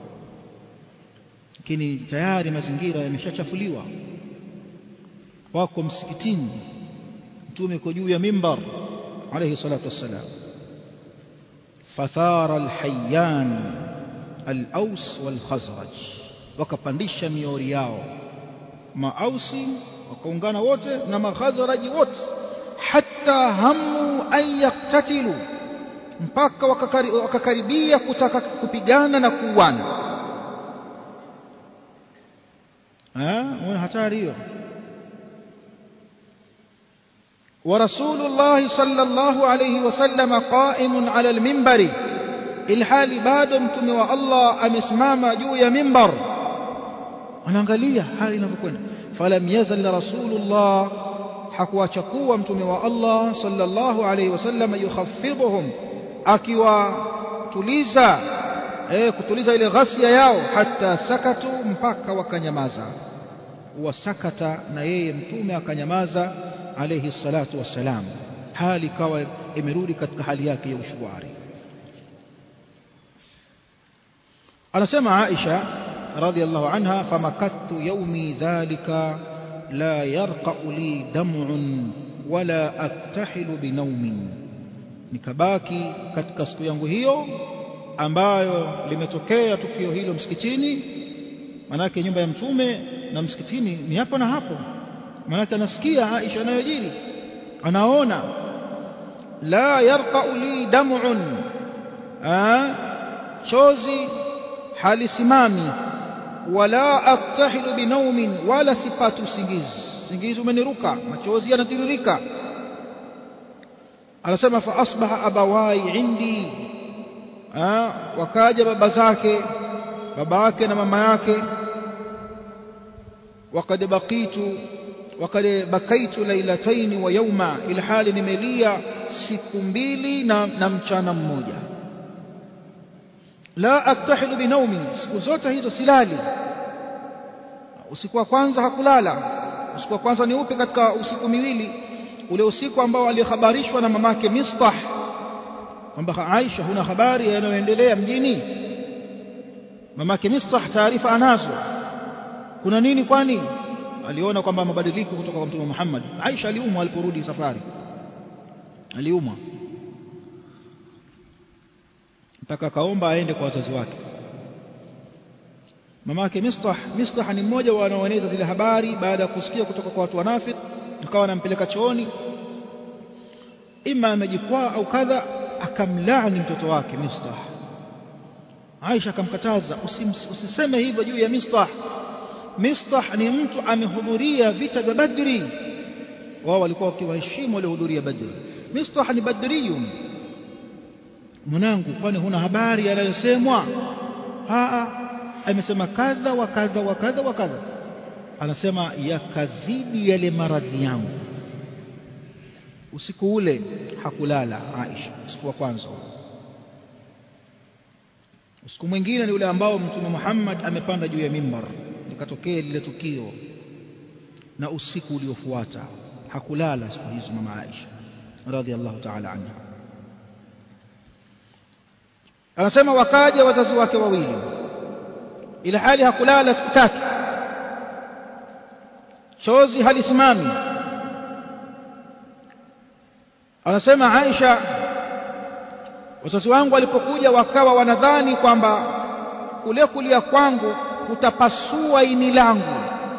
lakini tayari mazingira yameshachafuliwa wako msikitini mtume kwa juu ya mimbar alayhi salatu wassalam fathara alhayyan al-aws wal-khazraj wakapandisha miori yao maausi wakaungana wote na makhazraji wote hatta hamu an yaktatilu mpaka wakakaribia kutaka kupigana na kuuana eh hatari hiyo ورسول الله صلى الله عليه وسلم قائم على المنبر الحال بعد متوم الله amesimama juu ya mimbar anaangalia hali inavyokwenda falam yazal rasulullah hakuacha kuwa mtume wa Allah sallallahu alayhi wasallam yukhafidhuhum akiwatuliza eh kutuliza ile ghasia yao hata sakatu mpaka wakanyamaza wasakata na yeye mtume akanyamaza alayhi salatu wassalam hali kawa imerudi katika hali yake ya ushwari anasema Aisha radhiallahu anha famakathu yaumi dhalika la yarqa'u li dam'un wala aktahilu binaumin nikabaki katika siku yangu hiyo ambayo limetokea tukio hilo msikitini manake nyumba ya mtume na msikitini ni hapo na hapo manake anasikia Aisha anayojiri anaona la yarqa'u li dam'un chozi halisimami wala aktahilu binaumin wala sipati usingizi usingizi umeniruka machozi yanatiririka anasema fa asbaha abawai indi wakaja baba zake baba yake na mama yake وقد بقيت وقد بكيت ليلتين ويوما الى hali nimelia siku mbili na, na mchana mmoja la aktahilu binaumi siku zote hizo silali usiku wa kwanza hakulala usiku wa kwanza ni upi katika usiku miwili ule usiku ambao alihabarishwa na mamake Mistah kwamba Aisha huna habari yanayoendelea mjini mamake Mistah taarifa anazo kuna nini kwani aliona kwamba mabadiliko kutoka kwa mtume Muhammad Aisha aliumwa aliporudi safari aliumwa mpaka akaomba aende kwa wazazi wake mamake Mistah Mistah ni mmoja wa wanaoeneza zile habari baada ya kusikia kutoka kwa watu wanafiki akawa anampeleka chooni ima amejikwaa au kadha akamlaani mtoto wake Mistah Aisha akamkataza usiseme hivyo juu ya Mistah Mistah ni mtu amehudhuria vita vya Badri wao walikuwa wakiwaheshimu waliohudhuria Badri Mistah ni badriyun mwanangu kwani huna habari yanayosemwa aa amesema kadha wa kadha wa kadha wa kadha anasema yakazidi yale maradhi yangu usiku ule hakulala Aisha usiku wa kwanza usiku mwingine ni ule ambao mtume Muhammad amepanda juu ya mimbar likatokea lile tukio na usiku uliofuata hakulala siku hizo mama Aisha radhiallahu ta'ala anha anasema wakaja wazazi wake wawili ila hali hakulala siku tatu chozi halisimami anasema Aisha wazazi wangu walipokuja wakawa wanadhani kwamba kule kulia kwangu kutapasua ini langu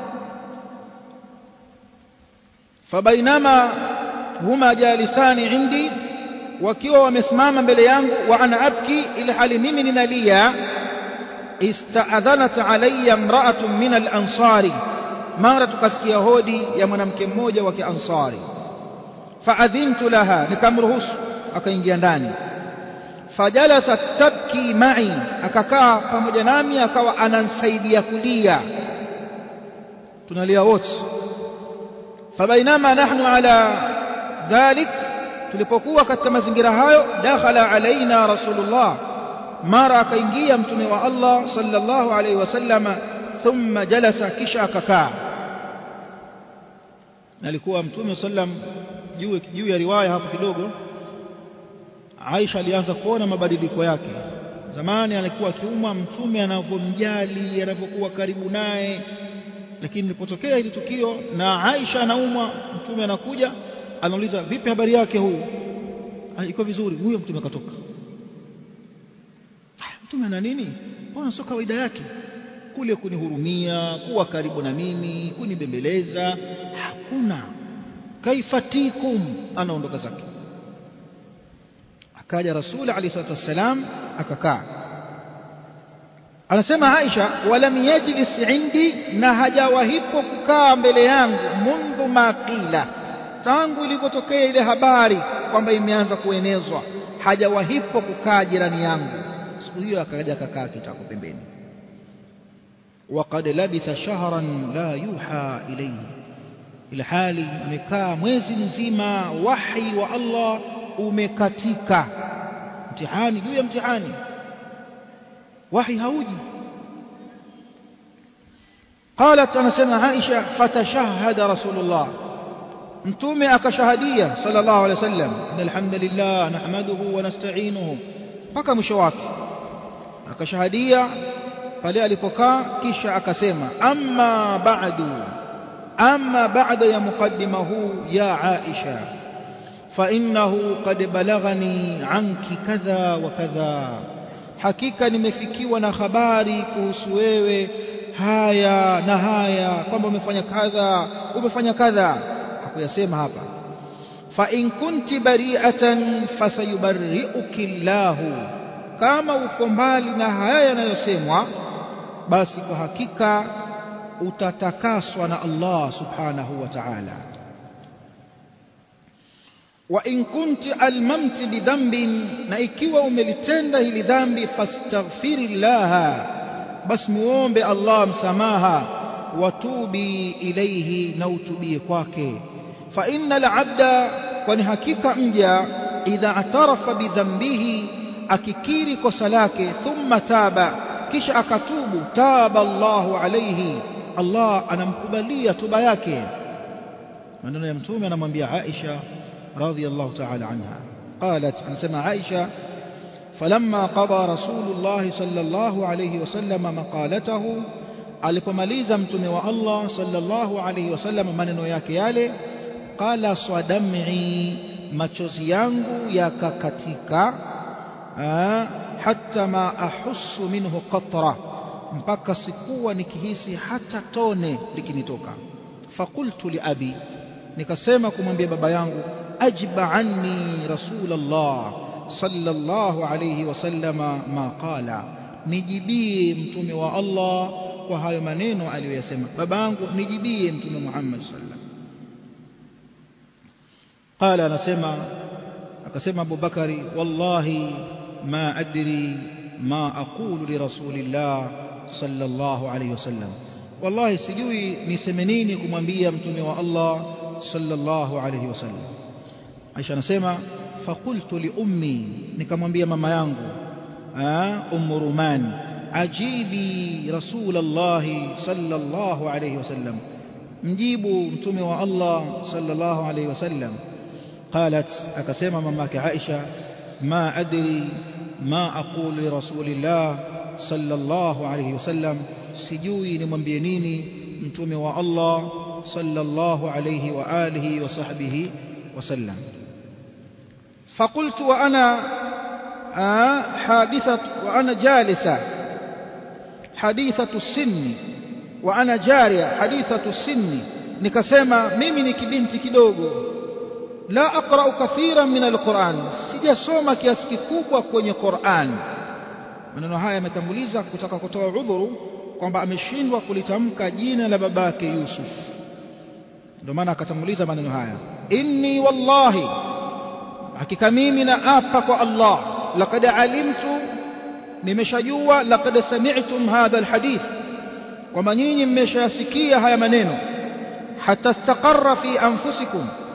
fabainama huma jalisani indi wakiwa wamesimama mbele yangu wa ana abki ila hali mimi ninalia istaadhanat alayya imra'atun min al-ansari mara tukasikia hodi ya mwanamke mmoja wa kiansari faadhintu laha nikamruhusu akaingia ndani fajalasat tabki ma'i akakaa pamoja nami akawa anansaidia kulia tunalia wote fabainama nahnu ala dhalik tulipokuwa katika mazingira hayo dakhala alaina rasulullah mara akaingia mtume wa Allah sallallahu alaihi wasallama thumma jalasa kisha akakaa alikuwa mtume sallam juu juu ya riwaya hapo kidogo Aisha alianza kuona mabadiliko yake zamani alikuwa akiumwa mtume anavyomjali anapokuwa karibu naye lakini lilipotokea hili tukio na Aisha anaumwa mtume anakuja anauliza vipi habari yake huyu iko vizuri huyo mtume katoka mtume ana nini mbona sio kawaida yake kule kunihurumia kuwa karibu na mimi kunibembeleza hakuna kaifatikum anaondoka zake akaja rasuli alayhi salatu wassalam akakaa anasema Aisha walam yajlis indi na hajawahipo kukaa mbele yangu mundu maqila tangu ilipotokea ile habari kwamba imeanza kuenezwa hajawahipo kukaa jirani yangu siku hiyo akaja akakaa kitako pembeni وقد لبث شهرا لا يوحى إليه إلى حالي amekaa mwezi mzima wahi wa Allah umekatika mtihani juu ya mtihani wahi hauji قالت أنا سمع عائشة فتشهد رسول الله mtume akashahadia sallallahu alaihi wasallam alhamdulillah nahmaduhu wa nasta'inuhu mpaka mwisho wake akashahadia pale alipokaa kisha akasema amma ba'du amma ba'da ya mukaddima huu ya Aisha fa innahu qad balaghani anki kadha wa kadha hakika nimefikiwa na habari kuhusu wewe haya na haya kwamba umefanya kadha umefanya kadha hakuyasema hapa fa in kunti bari'atan fasayubarri'uki Allahu kama uko mbali na haya yanayosemwa basi kwa hakika utatakaswa na Allah subhanahu wa ta'ala wa in kunti almamti bidhanbin na ikiwa umelitenda hili dhambi fastaghfirillaha basi muombe Allah msamaha watubi ilayhi na utubie kwake fa innal abda kwani hakika mja idha atarafa bidhambihi akikiri kosa lake thumma taba kisha akatubu taba Allahu alayhi Allah anamkubalia toba yake maneno ya mtume anamwambia Aisha radhiyallahu ta'ala anha qalat anasema Aisha falamma qada rasulullah sallallahu alayhi wasallam maqalatahu alipomaliza mtume wa Allah sallallahu alayhi wasallam maneno yake yale qala swadam'i machozi yangu yakakatika hatta ma ahussu minhu qatra mpaka sikuwa nikihisi hata tone likinitoka fakultu li abi nikasema kumwambia baba yangu ajiba anni rasulullah sallallahu alayhi wasallama ma qala nijibie mtume wa Allah kwa hayo maneno aliyoyasema baba yangu nijibie mtume Muhammad sallam qala anasema akasema Abu Bakari wallahi ما أدري ما أقول لرسول الله صلى الله عليه وسلم والله سجوي نسمنيني كمانبيا متومي الله صلى الله عليه وسلم عائشة نسمع فقلت لأمي نكمانبيا ماما يانغو أم رومان عجيبي رسول الله صلى الله عليه وسلم مجيبوا متومي الله صلى الله عليه وسلم قالت أكسيما ماماك عائشة ما أدري ما أقول لرسول الله صلى الله عليه وسلم سجوي نمwambie nini mtume wa Allah sallallahu alayhi wa alihi wa sahbihi wasallam فقلت وأنا حادثة وأنا جالسة حديثة السن وأنا جارية حديثة السن nikasema mimi ni kibinti kidogo la aqra'u kathiran min alquran sijasoma kiasi kikubwa kwenye Qur'an maneno haya yametanguliza kutaka kutoa udhuru kwamba ameshindwa kulitamka jina la babake Yusuf ndio maana akatanguliza maneno haya inni wallahi hakika mimi na apa kwa Allah laqad alimtu nimeshajua laqad sami'tum hadha alhadith kwamba nyinyi mmeshayasikia haya maneno hata istaqarra fi anfusikum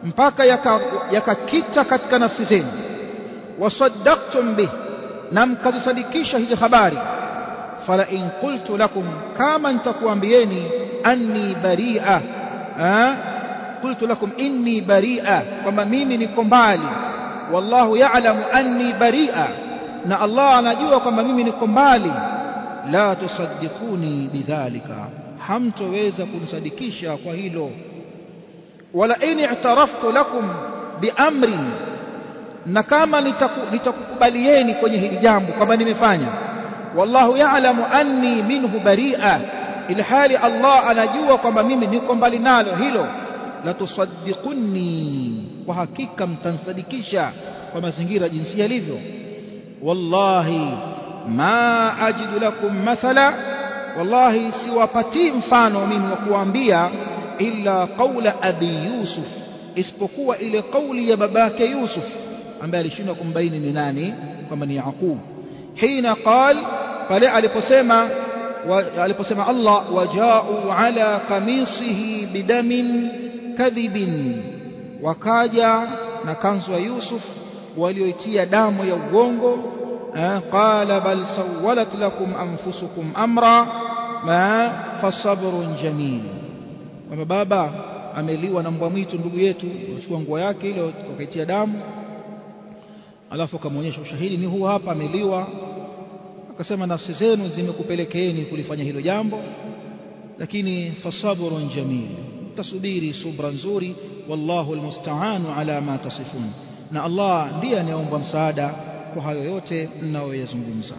mpaka yakakita yaka katika nafsi zenu wasaddaqtum bih na mkazisadikisha hizi habari fala in qultu lakum kama nitakuambieni anni bari'a qultu lakum inni bari'a kwamba mimi niko mbali wallahu ya'lamu anni bari'a na Allah anajua kwamba mimi niko mbali la tusaddiquni bidhalika hamtoweza kunisadikisha kwa hilo wala in i'taraftu lakum biamrin na kama nitakukubalieni kwenye hili jambo kwamba nimefanya wallahu ya'lamu anni minhu bari'a ilhali Allah anajua kwamba mimi niko mbali nalo hilo la tusaddiquni kwa hakika mtansadikisha kwa mazingira jinsi yalivyo wallahi ma ajidu lakum mathala wallahi siwapatii mfano mimi wa kuambia illa qaula abi yusuf isipokuwa ile kauli ya babake yusuf ambaye alishindwa kumbaini ni nani kwamba ni yaqub hina qal pale aliposema aliposema Allah wajau ala kamisihi bidamin kadhibin wakaja na kanzu ya Yusuf walioitia damu ya uongo qala bal sawalat lakum anfusukum amra ma fasabrun jamil kwamba baba ameliwa na mbwa mwitu ndugu yetu wachukua nguo yake ile wakaitia damu alafu akamwonyesha ushahidi ni huu hapa ameliwa akasema nafsi zenu zimekupelekeeni kulifanya hilo jambo lakini fasabrun jamil tasubiri subra nzuri wallahu almusta'anu ala ma tasifun na Allah ndiye anayeomba msaada kwa hayo yote mnayoyazungumza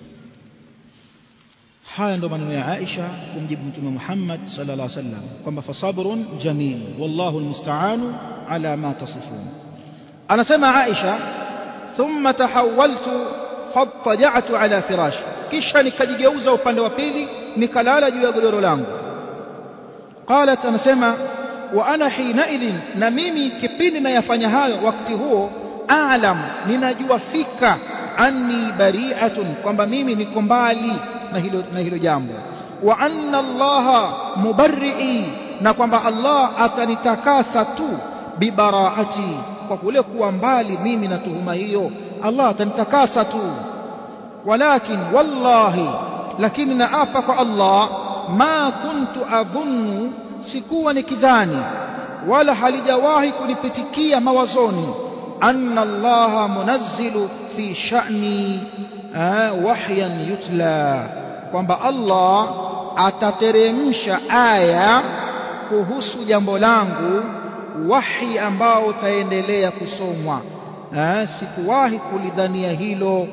haya ndo maneno ya Aisha kumjibu mtume Muhammad sallallahu alaihi wasallam kwamba fasabrun jamil wallahu almusta'anu ala ma tasifun anasema Aisha thumma tahawaltu fattaja'tu ala firashi kisha nikajigeuza upande wa pili nikalala juu ya godoro langu qalat anasema wa ana hinaidhin na mimi kipindi nayafanya hayo wakati huo aalam ninajua fika anni bari'atun kwamba mimi niko mbali na hilo na hilo jambo wa anna allaha mubarri'i na kwamba Allah atanitakasa tu bibaraati kwa kule kuwa mbali mimi na tuhuma hiyo Allah atanitakasa tu walakin wallahi lakini naapa kwa Allah ma kuntu adhunnu sikuwa nikidhani wala halijawahi kunipitikia mawazoni anna Allah munazzilu fi sha'ni wahyan yutla kwamba Allah atateremsha aya kuhusu jambo langu wahi ambao utaendelea kusomwa sikuwahi kulidhania hilo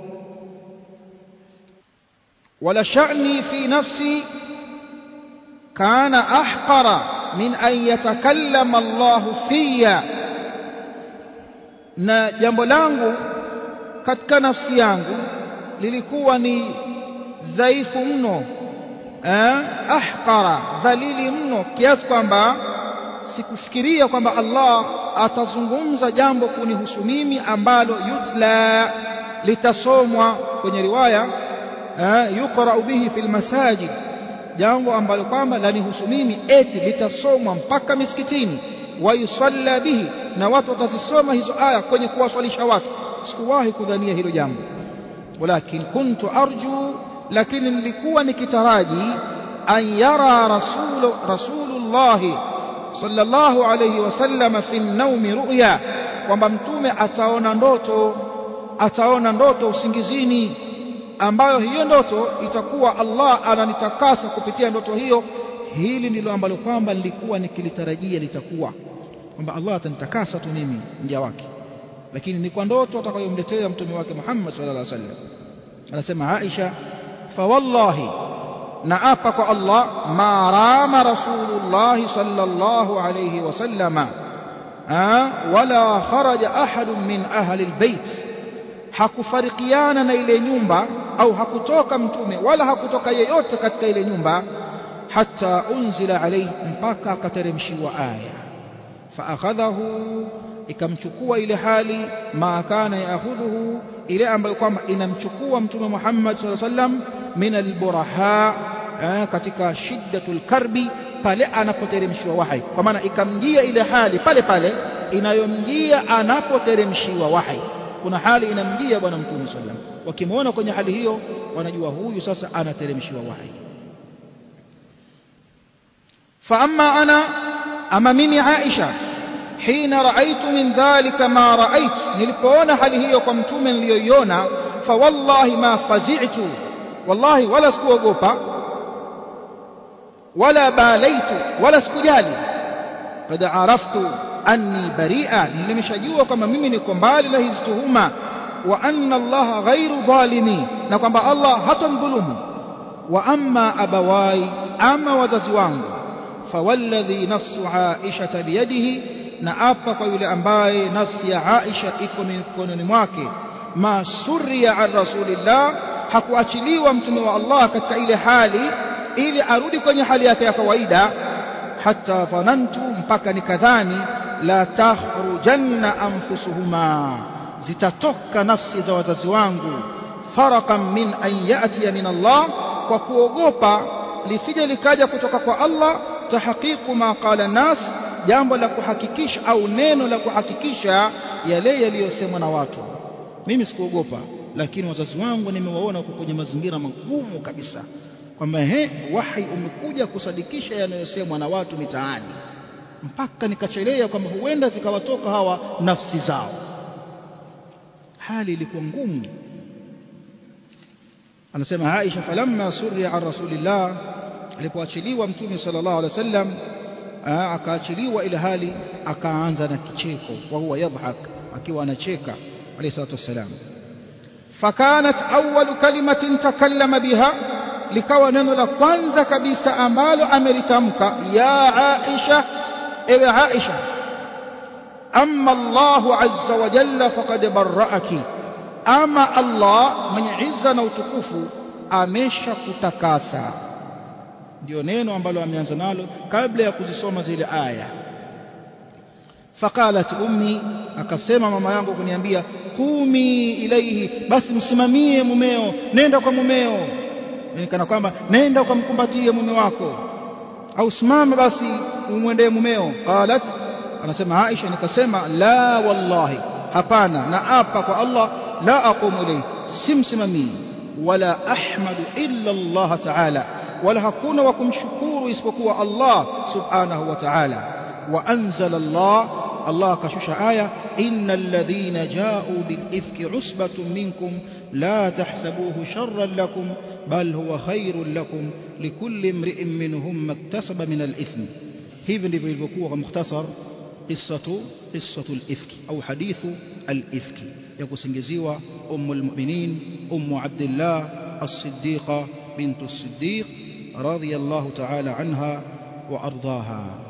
wala sha'ni fi nafsi kana ahqara min an yatakallama Allah fiya na jambo langu katika nafsi yangu lilikuwa ni dhaifu mno ahqara dhalili mno kiasi kwamba sikufikiria kwamba Allah atazungumza jambo kunihusu mimi ambalo yutla litasomwa kwenye riwaya yuqra bihi fil masajid jambo ambalo kwamba lanihusu mimi eti litasomwa mpaka misikitini wayusalla bihi na watu watazisoma hizo aya kwenye kuwaswalisha watu sikuwahi kudhania hilo jambo walakin kuntu arju lakini nilikuwa nikitaraji an yara rasulu rasulullahi sallallahu alayhi wasallam fi naumi ru'ya kwamba mtume ataona ndoto ataona ndoto usingizini ambayo hiyo ndoto itakuwa Allah ananitakasa kupitia ndoto hiyo hili ndilo ambalo kwamba nilikuwa nikilitarajia litakuwa kwamba Allah atanitakasa tu mimi mja wake lakini ni kwa ndoto atakayomletea mtume wake Muhammad sallallahu alaihi wasallam anasema Aisha fa wallahi naapa kwa Allah ma rama rasulullah sallallahu alayhi wasallama wala kharaja ahadun min ahli albayt hakufarikiana na ile nyumba au hakutoka mtume wala hakutoka yeyote katika ile nyumba hatta unzila alayhi mpaka akateremshiwa aya faakhadhahu ikamchukua ile hali ma kana yaakhudhuhu ile ambayo kwamba inamchukua mtume Muhammad sallallahu alaihi wasallam min alburaha katika shiddatul karbi pale anapoteremshiwa wahi kwa maana ikamjia ile hali pale pale inayomjia anapoteremshiwa wahi kuna hali inamjia bwana mtume sallam wakimwona kwenye hali hiyo wanajua huyu sasa anateremshiwa wahi fa amma ana ama mimi Aisha hina raaitu min dhalika ma raait nilipoona hali hiyo kwa mtume niliyoiona fa wallahi ma fazi'tu wallahi wala sikuogopa wala balaitu wala sikujali qad araftu anni bari'a nimeshajua kwamba mimi niko mbali na hizi tuhuma wa anna Allah ghairu dhalimi na kwamba Allah hatamdhulumu wa amma abawai ama wazazi wangu fawalladhi nafsu Aisha biyadihi na apa kwa yule ambaye nafsi ya Aisha iko mikononi mwake ma surriya an rasulillah hakuachiliwa mtume wa Allah katika ile hali ili arudi kwenye hali yake ya kawaida hata dhanantu mpaka nikadhani la takhrujanna anfusuhuma zitatoka nafsi za wazazi wangu farakan min an yatiya min Allah kwa kuogopa lisije likaja kutoka kwa Allah tahqiqu ma qala nas jambo la kuhakikisha au neno la kuhakikisha yale yaliyosemwa na watu mimi sikuogopa lakini wazazi wangu nimewaona wako kwenye mazingira magumu kabisa kwamba he wahi umekuja kusadikisha yanayosemwa na watu mitaani mpaka nikachelea kwamba huenda zikawatoka hawa nafsi zao hali ilikuwa ngumu anasema Aisha falamma surriya an rasulillah alipoachiliwa mtume sallallahu alaihi wasallam akaachiliwa ile hali akaanza na kicheko wa huwa yadhhak akiwa anacheka alayhi salatu wassalam fakanat awwalu kalimatin takallama biha likawa neno la kwanza kabisa ambalo amelitamka ya Aisha ewe Aisha amma Allah azza wa jalla faqad barra'aki ama Allah mwenye izza na utukufu amesha kutakasa ndio neno ambalo ameanza nalo kabla ya kuzisoma zile aya faqalat ummi akasema mama yangu kuniambia kumi ilaihi basi msimamie mumeo nenda kwa mumeo kana kwamba nenda ukamkumbatie mume wako au simama basi umwendee mumeo qalat anasema Aisha nikasema la wallahi hapana na apa kwa Allah la aqumu ilayhi simsimamii wala ahmadu illa Allah ta'ala wala hakuna wa kumshukuru isipokuwa Allah subhanahu wa ta'ala wa anzala Allah Allah kashusha aya innal ladhina ja'u bil ifki usbatun minkum la tahsabuhu sharran lakum bal huwa khairun lakum likulli imri'in minhum maktasaba min al ithm hivi ndivyo ilivyokuwa kwa mukhtasar qissatu qissatu al ifki au hadithu al ifki ya kusingiziwa ummu al mu'minin ummu abdullah as-siddiqa bint as-siddiq radiyallahu ta'ala anha wa ardaha